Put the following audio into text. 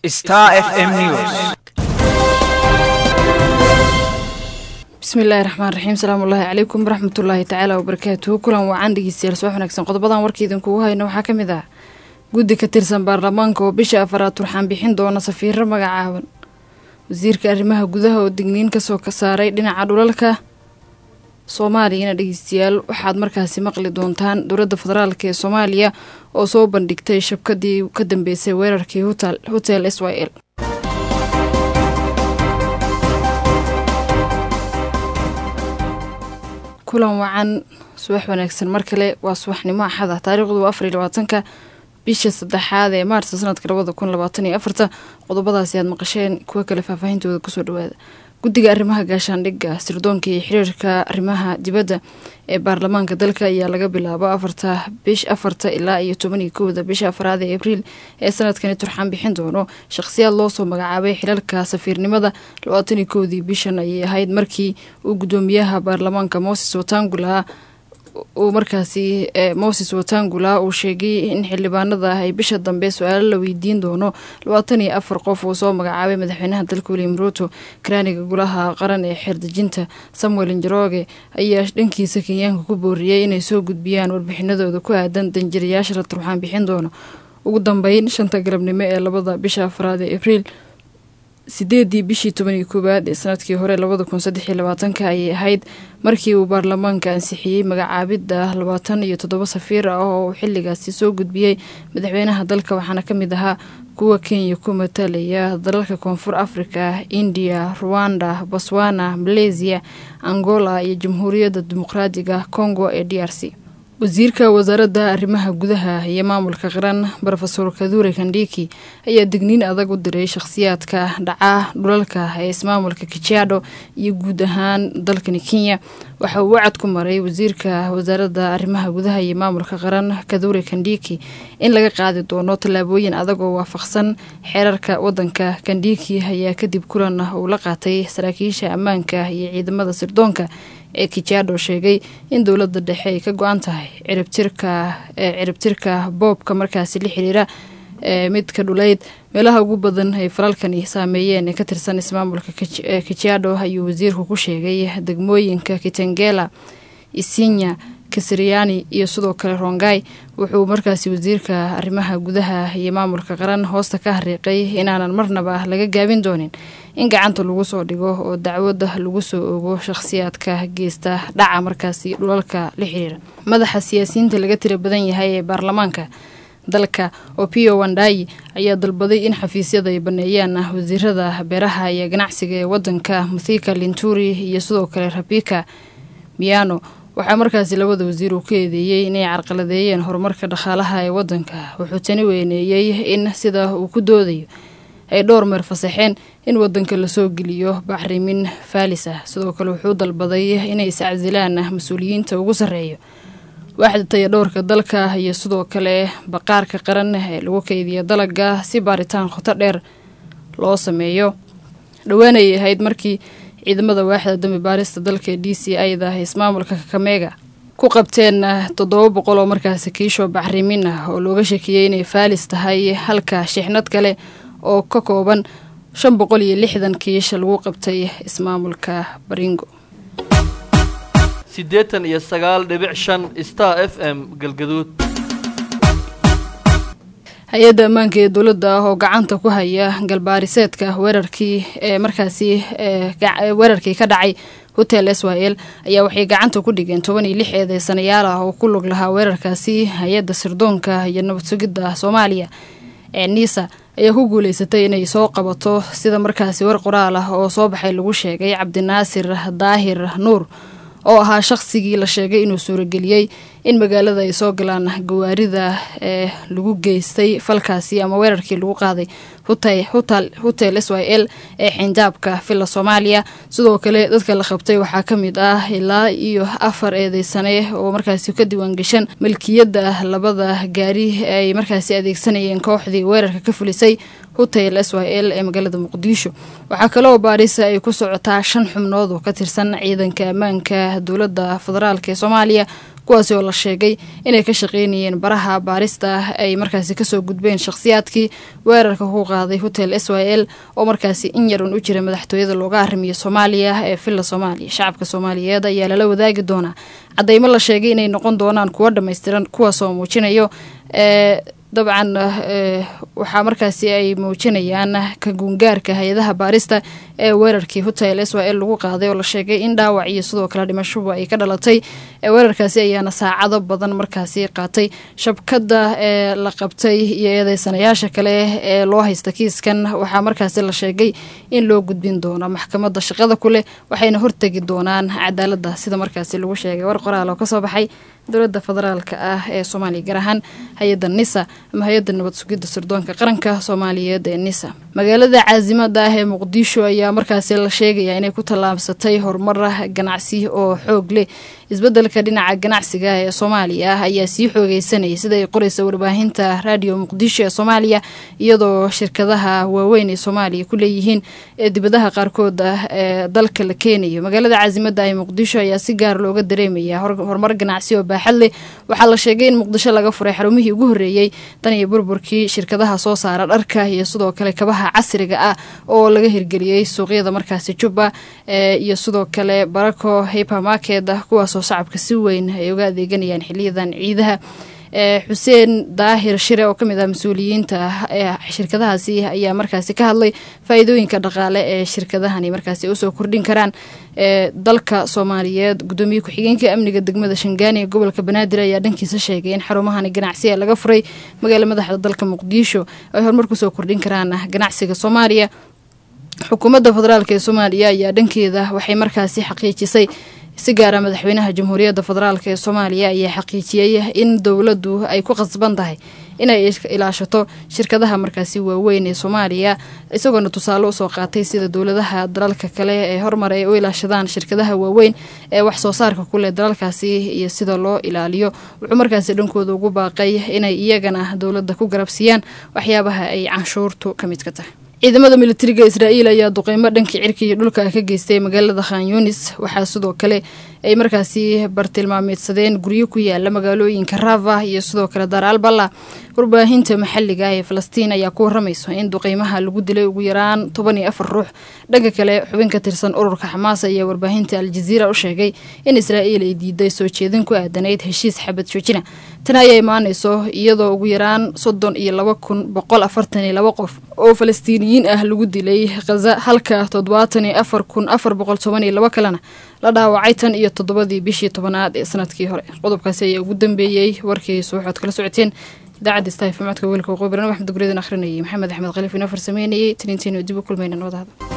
Star FM News. bismillaahi raxmaan raxiim salaamullaahi calaykum waraxmatullaahi tacaala wabarakaatuhu kulan wacan dhegeystayaal soo wanaagsan qodobadan warkiidinkugu hayno waxaa ka mid ah guddi ka tirsan baarlamaanka oo bisha afaraad turxaan bixin doona safiiro magacaaban wasiirka arrimaha gudaha oo digniin kasoo saaray dhinaca dhulalka soomaaliyana dhegeystayaal waxaad markaasi maqli doontaan dowladda federaalk ee soomaaliya oo soo bandhigtay shabkadii ka dambeysay weerarkii hotel s y l kulan wacan subax wanaagsan mar kale waa subaxnimo axada taariikhdu waa afar iyo labaatanka bisha saddexaad ee maarsa sanadka labada kun labaatan iyo afarta qodobadaasi aad maqasheen kuwa kale faahfaahintooda kusoo dhawaada guddiga arrimaha gaashaandhigga sirdoonka iyo xiriirka arrimaha dibadda ee baarlamaanka dalka ayaa laga bilaabo afarta bish afarta ilaa iyo toban iyo kowda bisha afraad ee abriil ee sanadkani turxaan bixin doono shaqhsiyaad loosoo magacaabay xilalka safiirnimada labaatan iyo kowdii bishan ayay ahayd markii uu guddoomiyaha baarlamaanka moses watangula uu markaasi moses watangula uu sheegay in xildhibaanada ay bisha dambe su-aalo la weydiin doono labaatan iyo afar qof uu soo magacaabay madaxweynaha dalka william ruuto karaaniga golaha qaran ee xeerdejinta samuel njoroge ayaa dhankiisa kenyaanka ku booriyey inay soo gudbiyaan warbixinadooda ku aadan danjirayaasha la turxaan bixin doono ugu dambeyn shanta galabnimo ee labada bisha afraad ee abriil sideedii bishii toban iyo koowaad ee sanadkii hore labada kun saddex iyo labaatanka ayay ahayd markii uu baarlamaanka ansixiyey magacaabidda labaatan iyo toddoba safiir ah oo uu xilligaasi soo gudbiyey madaxweynaha dalka waxaana ka mid ahaa kuwa kenya ku matalaya dalalka koonfur africa indiya ruwanda botswana maleysiya angola iyo jamhuuriyadda dimuqraadiga congo ee d r c wasiirka wasaaradda arrimaha gudaha iyo maamulka qaran rofesor kadure kandhiki ayaa digniin adag u diray shakhsiyaadka dhaca dhulalka ee ismaamulka kijaadho iyo guud ahaan dalkani kenya waxa uu wacad ku maray wasiirka wasaaradda arrimaha gudaha iyo maamulka qaran kadure kandhiki in laga qaadi doono tallaabooyin adag oo waafaqsan xeerarka wadanka kandhiki ayaa kadib kulan uu la qaatay saraakiisha ammaanka iyo ciidamada sirdoonka ee kijaadho sheegay in dowladda dhexe ay ka go-an tahay ciribtirka ciribtirka boobka markaasi la xiriira midka dhulayd meelaha ugu badan ay falalkani saameeyeen ee ka tirsan ismaamulka kijaadho ayuu wasiirku ku sheegay degmooyinka kitengela isinya kasriyaani iyo sidoo kale rongai wuxuu markaasi wasiirka arrimaha gudaha iyo maamulka qaran hoosta ka hariiqay inaanan marnaba laga gaabin doonin in gacanta lagu soo dhigo oo dacwada lagu soo ogo shakhsiyaadka geysta dhaca markaasi dhulalka la xiriira madaxa siyaasiyiinta laga tira badan yahay ee baarlamaanka dalka opio wandayi ayaa dalbaday in xafiisyada ay baneeyaan wasiirada beeraha iyo ganacsiga ee wadanka muthika linturi iyo sidoo kale rabika miano waxaa markaasi labada wasiir uu ka eedeeyey inay carqaladeeyeen horumarka dhaqaalaha ee wadanka wuxuu tani weyneeyey in sida uu ku doodayo ay dhowr meer fasaxeen in wadanka lasoo geliyo bacrimin faalis ah sidoo kale wuxuu dalbaday inay iscasilaan mas-uuliyiinta ugu sarreeyo waaxda taya dhowrka dalka iyo sidoo kale baqaarka qaran ee lagu keydiya dalaga si baaritaan khoto dheer loo sameeyo dhowaanayay ahayd markii ciidamada waaxda dambi baarista dalka ee d c ida ismaamulka kakameega ku qabteen toddoba boqol oo markaasi kiisho bacrimin ah oo looga shakiyey inay faalis tahay halka shixnad kale oo ka kooban shan boqol iyo lixdan kiisha lagu qabtay ismaamulka baringo siddeetan iyo sagaal dhibic shan star f m galgaduud hay-adda ammaanka ee dowladda ah oo gacanta ku haya galbaariseedka weerarkii ee markaasi weerarkii ka dhacay hotel s y l ayaa waxay gacanta ku dhigeen toban iyo lix eedeysanayaal ah oo ku lug lahaa weerarkaasi hay-adda sirdoonka iyo nabad sugidda soomaaliya ee niisa ayaa ku guuleysatay inay soo qabato sida markaasi war qoraal ah oo soo baxay lagu sheegay cabdinaasir daahir nuur oo ahaa shaqsigii la sheegay inuu suurageliyey in magaalada ay soo galaan gawaarida ee lagu geystay falkaasi ama weerarkii lagu qaaday hotel s y l ee xinjaabka villa soomaaliya sidoo kale dadka la qabtay waxaa ka mid ah ilaa iyo afar eedeysane oo markaasi ka diiwaangashan milkiyadda labada gaari ay markaasi adeegsanayeen kooxdii weerarka ka fulisay hotel s y l ee magaalada muqdisho waxaa kaleoo baarisa ay ku socotaa shan xubnood oo ka tirsan ciidanka ammaanka dowladda federaalk ee soomaaliya kuwaasi oo la sheegay inay ka shaqeynayeen baraha baarista ay markaasi kasoo gudbeen shakhsiyaadkii weerarka ku qaaday hotel s y l oo markaasi in yarun u jira madaxtooyada looga arrimiyo soomaaliya ee villa soomaaliya shacabka soomaaliyeed ayaa lala wadaagi doonaa cadeymo la sheegay inay noqon doonaan kuwo dhammaystiran kuwaasoo muujinayo ee dabcan waxaa markaasi ay muujinayaan ka guungaarka hay-adaha baarista ee weerarkii hotel s y l lagu qaaday oo la sheegay in dhaawac iyo sidoo kale dhimashuba ay ka dhalatay weerarkaasi ayaana saacado badan markaasi qaatay shabkadda ee la qabtay iyo eedeysanayaasha kale ee loo haysta kiiskan waxaa markaasi la sheegay in loo gudbin doono maxkamadda shaqada ku leh waxayna hortegi doonaan cadaaladda sida markaasi lagu sheegay war qoraal oo kasoo baxay dowladda federaalka ah ee soomaaliya gaar ahaan hay-adda nisa ama hay-adda nabad sugidda sirdoonka qaranka soomaaliyeed ee nisa magaalada caasimada ah ee muqdisho ayaa markaasi la sheegayaa inay ku tallaabsatay horumar ganacsi oo xoog leh isbeddelka dhinaca ganacsiga ee soomaaliya ah ayaa sii xoogeysanayay sida ay qoreysa warbaahinta raadiyo muqdisho ee soomaaliya iyadoo shirkadaha waaweyn ee soomaaliya ku leeyihiin ee dibadaha qaarkood ah ee dalka la keenayo magaalada caasimada ah ee muqdisho ayaa si gaar looga dareemaya horumar ganacsi oo baaxad leh waxaa la sheegay in muqdisho laga furay xarumihii ugu horreeyey tan iyo burburkii shirkadaha soo saara dharka iyo sidoo kale kabaha casriga ah oo laga hirgeliyey suuqyada markaasi jubba iyo sidoo kale barako hypermarket kuwaasoo shacabka si weyn ay uga adeeganayaan xiliyadan ciidaha xuseen daahir shire oo kamid ah mas-uuliyiinta ee shirkadahaasi ayaa markaasi ka hadlay faa-iidooyinka dhaqaale ee shirkadahani markaasi usoo kordhin karaan ee dalka soomaaliyeed gudoomiye ku-xigeenka amniga degmada shangaani ee gobolka banaadir ayaa dhankiisa sheegay in xarumahani ganacsi ee laga furay magaala madaxda dalka muqdisho ay horumar kusoo kordhin karaan ganacsiga soomaaliya xukuumadda federaalk ee soomaaliya ayaa dhankeeda waxay markaasi xaqiijisay si gaara madaxweynaha jamhuuriyadda federaalk ee soomaaliya ayaa xaqiijiyey in dowladdu ay ku qasban tahay inay ilaashato shirkadaha markaasi waaweyn ee soomaaliya isagoona tusaale usoo qaatay sida dowladaha dalalka kale ee horumar ay u ilaashadaan shirkadaha waaweyn ee wax soo saarka kuleh dalalkaasi iyo sida loo ilaaliyo wuxuu markaasi dhankooda ugu baaqay inay iyagana dowladda ku garabsiiyaan waxyaabaha ay canshuurtu ka mid ka tahay ciidamada militariga israa'iil ayaa duqeymo dhankii cirka iyo dhulka ka geystay magaalada khan yunis waxaa sidoo kale ay markaasi bartilmaameedsadeen guryo ku yaala magaalooyinka rava iyo sidoo kale daar alballa warbaahinta maxalliga ah ee falastiin ayaa ku waramayso in duqeymaha lagu dilay ugu yaraan toban iyo afar ruux dhanka kale xubin ka tirsan ururka xamaas ayaa warbaahinta aljaziira u sheegay in israa'iil ay diiday soo jeedin ku aadanayd heshiis xabad joojina tan ayaa imaanayso iyadoo ugu yaraan soddon iyo laba kun boqol afartan iyo laba qof oo falastiiniyiin ah lagu dilay khaza halka toddobaatan iyo afar kun afar boqol toban iyo laba kalena la dhaawacay tan iyo toddobadii bishii tobanaad ee sanadkii hore qodobkaasi ayaa ugu dambeeyey warkii subaxood kala socoteen idaacadda staafi macodka weelka waqooyi barnaamij axmed guryadan akhrinayay maxamed axmed khaliif inoo farsameynayay taniintiinu dib u kulmayna nabadahada